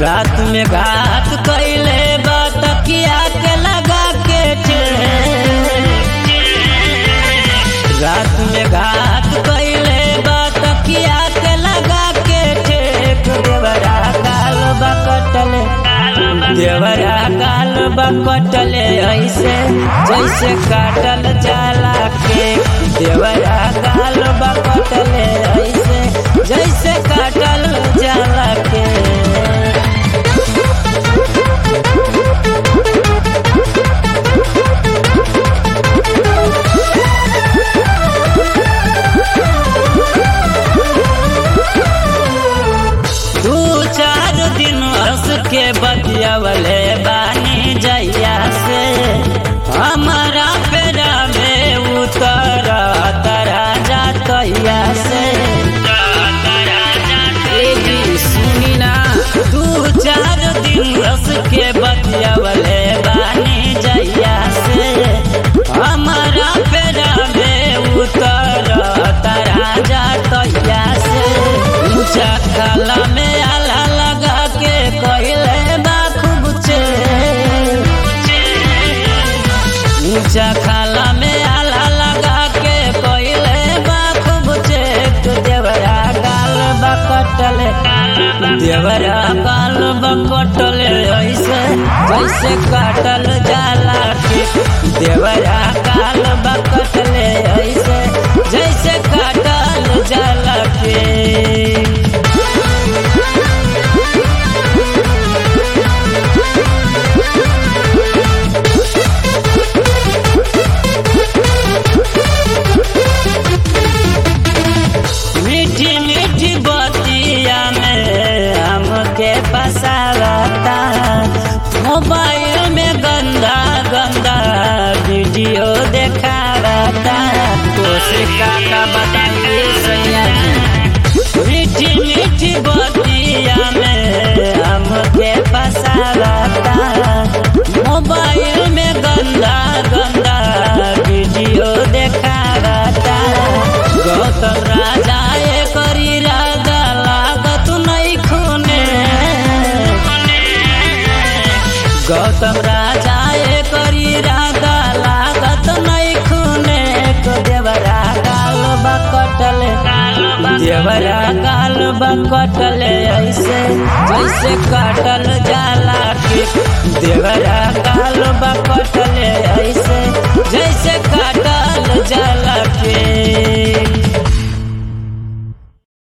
रात में घात कैले बा तकिया के लगा के चेन। रात में घात कैले बा तकिया के लगा के ठेक देवरा काल बकटले देवरा काल बकटले ऐसे जैसे काटल जाला के देवरा काल बकटले ऐसे जैसे काटल जाला के दू चार दिन हंस के बतियावले बानी जैया से हमारा पेरा में उतर तरा जातैया से ए जी सुनी ना दू चार दिन हंस के बतियावले बानी जैया से हमारा पेरा में उतर तरा जातैया से ऊंचा काला में आला लगा के कहले बा खूब चे ऊंचा खाला में आला लगा के कहले बा खूब चे तो देवरा गाल बकटले देवरा गाल बकटले ऐसे जैसे काटल जाला के देवरा गाल बकटले ऐसे जैसे काटल जाला के मीठी मीठी बतिया में हमके फसावता मोबाइल में गंदा गंदा वीडियो देखावता कोशिका का बताइए सैया जी। मीठी मीठी बतिया में हमके फसावता मोबाइल में गंदा गंदा वीडियो देखावता गौतम राजा ए करी राजा लागत नहीं खूने गौतम राजा ए करी राजा लागत नहीं खूने को देवरा गाल बकटले देवरा गाल बकटले ऐसे जैसे काटल जा